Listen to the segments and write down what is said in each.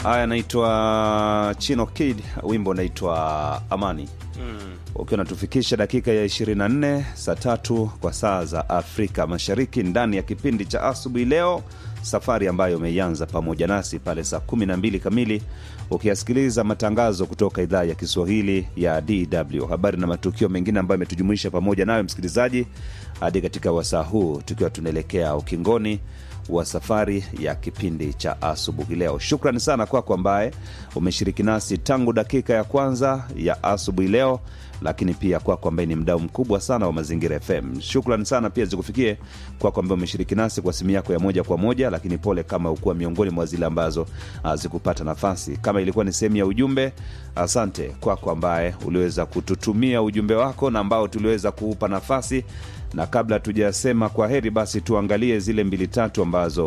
haya anaitwa chino kid wimbo unaitwa amani Mm. ukiwa unatufikisha dakika ya 24 saa tatu kwa saa za afrika mashariki ndani ya kipindi cha asubuhi leo safari ambayo umeianza pamoja nasi pale saa 12 kamili ukiyasikiliza matangazo kutoka idhaa ya kiswahili ya dw habari na matukio mengine ambayo yametujumuisha pamoja nayo msikilizaji hadi katika wasaa huu tukiwa tunaelekea ukingoni wa safari ya kipindi cha asubuhi leo shukrani sana kwako ambaye umeshiriki nasi tangu dakika ya kwanza ya asubuhi leo lakini pia kwako ambaye ni mdau mkubwa sana wa mazingira fm shukrani sana pia zikufikie kwako ambaye umeshiriki nasi kwa simu yako ya moja kwa moja lakini pole kama ukuwa miongoni mwa zile ambazo ah, zikupata nafasi kama ilikuwa ni sehemu ya ujumbe asante kwako ambaye uliweza kututumia ujumbe wako na ambao tuliweza kuupa nafasi na kabla tujasema kwa heri basi tuangalie zile mbili tatu ambazo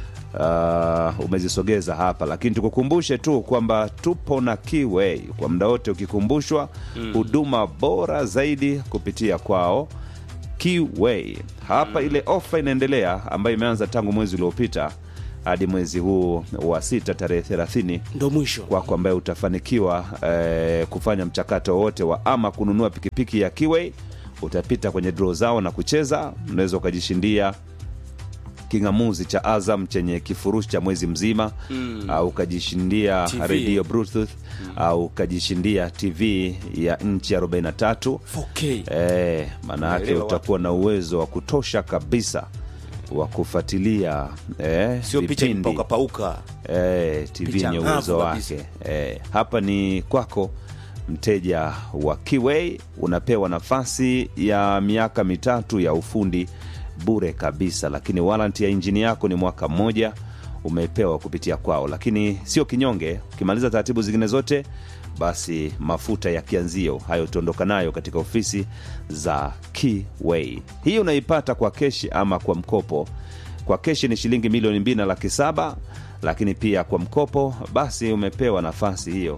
uh, umezisogeza hapa lakini tukukumbushe tu kwamba tupo na Keyway kwa muda wote ukikumbushwa huduma bora zaidi kupitia kwao Keyway hapa ile ofa inaendelea ambayo imeanza tangu mwezi uliopita hadi mwezi huu wa sita tarehe thelathini ndo mwisho kwako ambaye utafanikiwa eh, kufanya mchakato wowote wa ama kununua pikipiki ya Kiway utapita kwenye draw zao na kucheza unaweza ukajishindia king'amuzi cha azam chenye kifurushi cha mwezi mzima mm. au ukajishindia TV. redio bluetooth mm. au ukajishindia tv ya nchi 43 4K. Eh, maana yake Unaelewa utakuwa na uwezo wa kutosha kabisa wa kufuatilia eh, sio picha vipindi pauka pauka eh, tv Picha yenye ng'avu uwezo kabisa. wake eh, hapa ni kwako mteja wa Kiway unapewa nafasi ya miaka mitatu ya ufundi bure kabisa lakini waranti ya injini yako ni mwaka mmoja umepewa kupitia kwao lakini sio kinyonge ukimaliza taratibu zingine zote basi mafuta ya kianzio hayo utaondoka nayo katika ofisi za Kiway. Hii unaipata kwa keshi ama kwa mkopo. Kwa keshi ni shilingi milioni mbili na laki saba, lakini pia kwa mkopo basi umepewa nafasi hiyo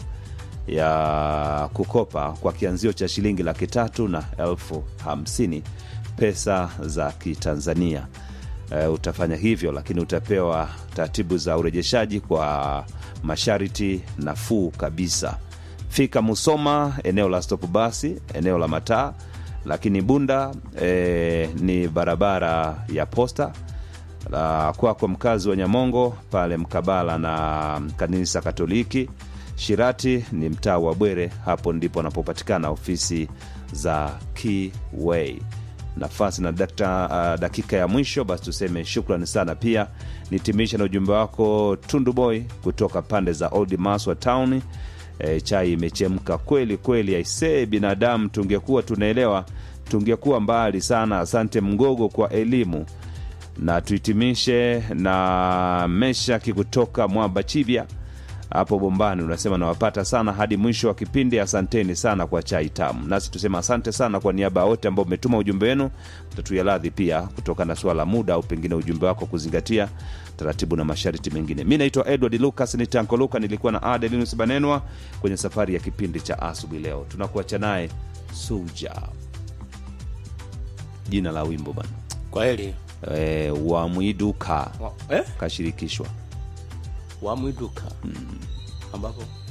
ya kukopa kwa kianzio cha shilingi laki tatu na elfu hamsini pesa za Kitanzania. Uh, utafanya hivyo lakini utapewa taratibu za urejeshaji kwa masharti nafuu kabisa fika musoma eneo la stop basi eneo la mataa lakini bunda eh, ni barabara ya posta la kwako mkazi wa nyamongo pale mkabala na kanisa katoliki shirati ni mtaa wa bwere hapo ndipo anapopatikana ofisi za Keyway nafasi na dakta, uh, dakika ya mwisho basi tuseme shukrani sana pia nitimisha na ujumbe wako tundu boy kutoka pande za old maswa town e, chai imechemka kweli kweli aisee binadamu tungekuwa tunaelewa tungekuwa mbali sana asante mgogo kwa elimu na tuhitimishe na meshaki kutoka mwamba chibya hapo bombani unasema nawapata sana hadi mwisho wa kipindi asanteni sana kwa chai tamu nasi tusema asante sana kwa niaba ya wote ambao umetuma ujumbe wenu tatuya radhi pia kutokana na suala la muda au pengine ujumbe wako kuzingatia taratibu na masharti mengine mi naitwa edward lucas ni tanko luka nilikuwa na adelinus banenwa kwenye safari ya kipindi cha asubuhi leo tunakuacha naye suja jina la wimbo bana kwa heli e, wamwiduka Wa- eh? kashirikishwa wamwiduka ambapo